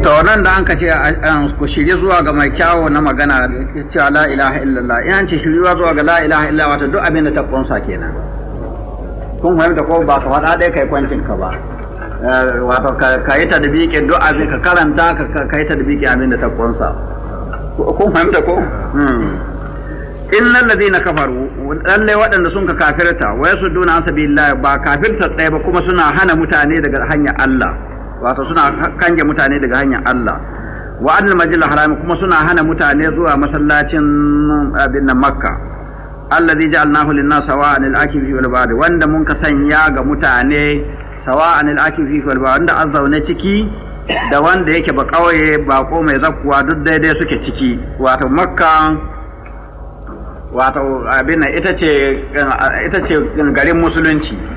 to nan da an ka ce ku shirye zuwa ga mai kyawo na magana cewa la ilaha illallah in an ce shiryuwa zuwa ga la ilaha illallah wato duk abin da ta kunsa kenan kun fahimta ko ba ka faɗa ɗaya kai kwancin ka ba wato ka yi tadbiqin duk abin ka karanta ka yi tadbiqin abin da ta kunsa kun fahimta ko innal ladina kafaru lalle waɗanda sun ka kafirta wa yasudduna an sabilillah ba kafirta tsaye ba kuma suna hana mutane daga hanyar Allah wato suna kange mutane daga hanyar Allah wa annal majil haram kuma suna hana mutane zuwa masallacin abin nan makka alladhi ja'alnahu lin-nas sawa'an al-akifi wal ba'd wanda mun ka sanya ga mutane sawa'an al-akifi wal ba'd wanda an zaune ciki da wanda yake ba kauye bako mai zakkuwa duk daidai suke ciki wato makka wato abin ita ce ita ce garin musulunci